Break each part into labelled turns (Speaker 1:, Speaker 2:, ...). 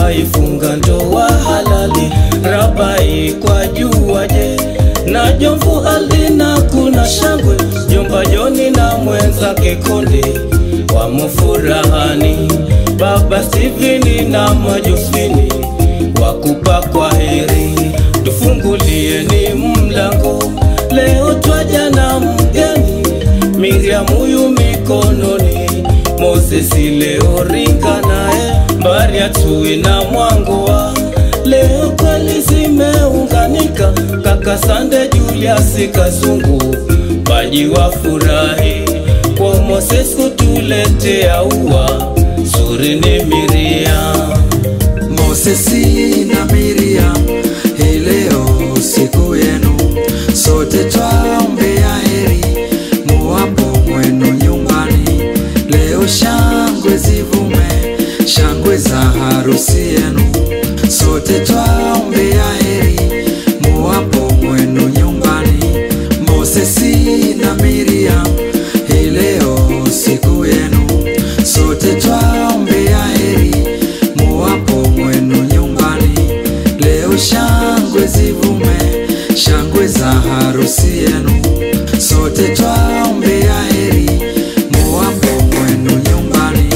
Speaker 1: waifunga ndoa halali Rabai kwa juaje na Jomvu Alina kuna shangwe Jomba Joni na mwenzake Konde wamo furahani Baba Steveni na Majosfini wakupa kwa heri tufungulie ni mlango leo twaja na mgeni Miriam huyu mikononi Moses leo ringa naye Maria tui na mwangoa leo kweli zimeunganika kaka Sande Julius Kazungu baji wa furahi kwa Moses kutuletea ua zuri ni Miriam
Speaker 2: Mosesi na Miriam, hii leo siku yenu, sote twaombea heri muwapo mwenu nyumbani. Leo shangwe zivume, shangwe za harusi yenu, sote twaombea heri muwapo mwenu nyumbani. Mosesi na Miriam, hii leo siku yenu, sote twaombea heri muwapo mwenu nyumbani. Leo shangwe zivume, shangwe za harusi yenu, sote twaombea heri muwapo mwenu nyumbani.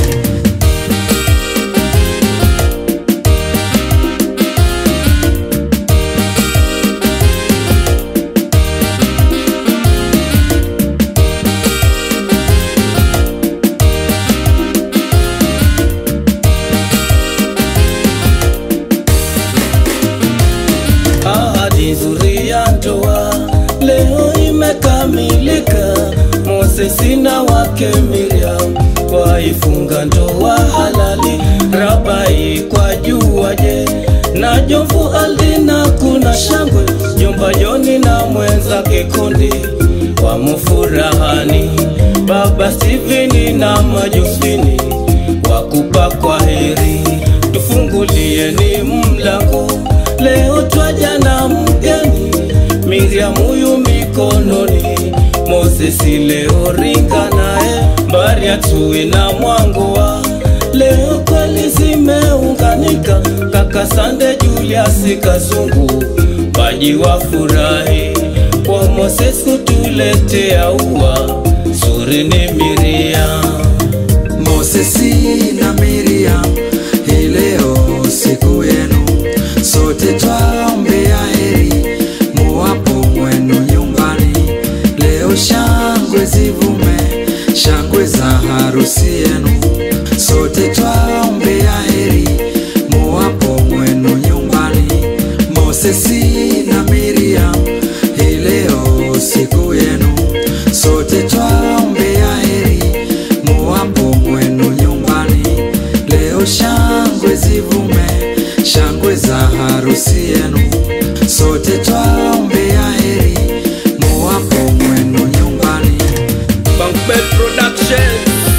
Speaker 1: ahadi nzuri ya ndoa leo imekamilika. Mosesi na wake Miriam waifunga ndoa halali, Rabai kwa juaje na Jomvu Aldina kuna shangwe, Jomba Joni na mwenzake Konde wamo furahani, Baba Steveni na Majosfini wakupa kwa heri, tufungulie ni mlango leo twaja na mgeni Miriam huyu mikononi Mosesi leo ringa naye Maria tui na mwangoa leo kweli zimeunganika kaka Sande Julius Kazungu baji wa furahi kwa Moses kutuletea ua zuri ni Miriam
Speaker 2: Mosesi na Miriam, hii leo siku yenu, sote twaombea heri muwapo mwenu nyumbani. Leo shangwe zivume, shangwe za harusi yenu, sote twaombea heri muwapo mwenu nyumbani. Mosesi na Miriam, hii leo siku yenu, sote twaombea heri muwapo mwenu nyumbani. Leo shangwe zivume, shangwe za harusi yenu, sote twaombea heri muwapo mwenu nyumbani.
Speaker 1: Bankbet Production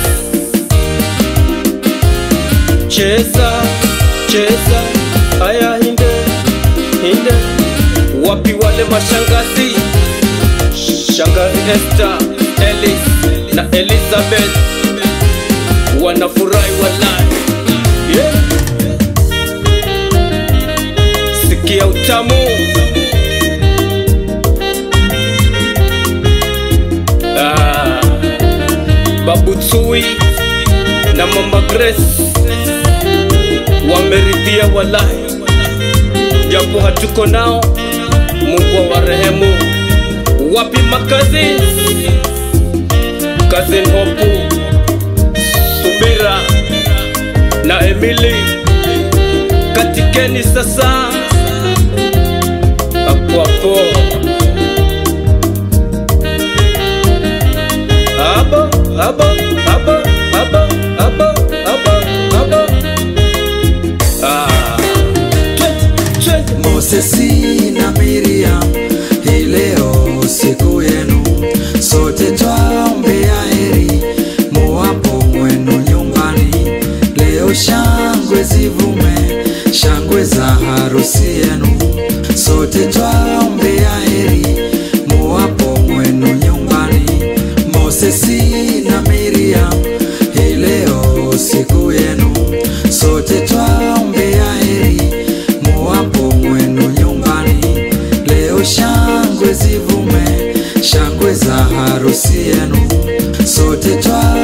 Speaker 1: Cheza, cheza, haya hinde, hinde Wapi wale mashangazi Shangazi Esther, Ellis na Elizabeth Wanafurahi walai yeah. Sikia utamu ah. Babu Tsui na Mama Grace wameridhia walai, japo hatuko nao, Mungu awarehemu. Wapi makazi Cousin Hopu, Subira na Emily, katikeni sasa hapo hapo Abo, abo, abo, abo, abo, abo, abo. Ah. Twende, twende.
Speaker 2: Mosesi na Miriam, hii leo siku yenu, sote twaombea heri muwapo mwenu nyumbani. Leo shangwe zivume, shangwe za harusi yenu, sote twaombea heri muwapo mwenu nyumbani. Mosesi na Miriam, hii leo siku yenu, sote twaombea heri harusi yenu, sote twa